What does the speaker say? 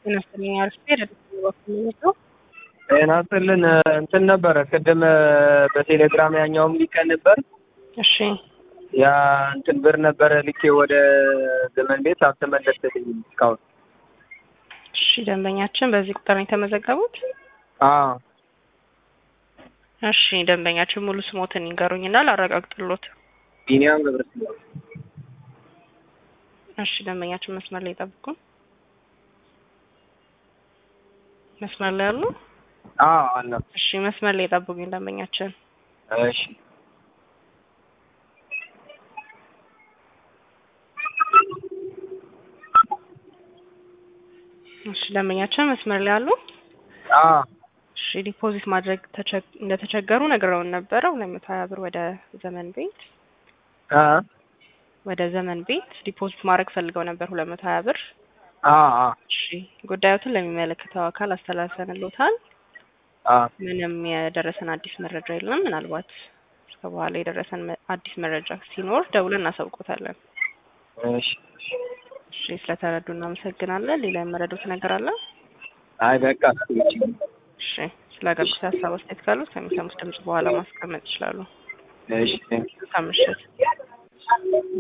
ጤና ይስጥልኝ አርፌ ረድኤት በኩል ነው። ጤና ይስጥልን እንትን ነበረ ቅድም በቴሌግራም ያኛውም ሊቀን ነበር እሺ ያ እንትን ብር ነበረ ልኬ ወደ ዘመን ቤት አልተመለሰልኝም እስካሁን። እሺ ደንበኛችን በዚህ ቁጥር ነው የተመዘገቡት? አዎ እሺ ደንበኛችን ሙሉ ስሞትን ይንገሩኝና ላረጋግጥሎት። ቢኒያም ገብረስላሴ እሺ ደንበኛችን መስመር ላይ ይጠብቁን። መስመር ላይ አሉ? አዎ አለ። እሺ መስመር ላይ ይጠብቁኝ ደንበኛችን። እሺ እሺ ደንበኛችን መስመር ላይ አሉ? አዎ እሺ ዲፖዚት ማድረግ ተቸ- እንደተቸገሩ ነግረውን ነበረ። ሁለት መቶ ሀያ ብር ወደ ዘመን ቤት አ ወደ ዘመን ቤት ዲፖዚት ማድረግ ፈልገው ነበር ሁለት መቶ ሀያ ብር። አ አ እሺ ጉዳዮትን ለሚመለከተው አካል አስተላልፈንልዎታል። አ ምንም የደረሰን አዲስ መረጃ የለም። ምናልባት እስከ በኋላ የደረሰን መ- አዲስ መረጃ ሲኖር ደውለን እናሳውቆታለን። እሺ እሺ ስለተረዱ እናመሰግናለን። ሌላ የመረዱት ነገር አለ? አይ በቃ እሺ እሺ ስለ አገልግሎት ሀሳብ አስተያየት ካሉት ከሚሰሙት ድምጽ በኋላ ማስቀመጥ ይችላሉ። እሺ ቴንክ መልካም ምሽት።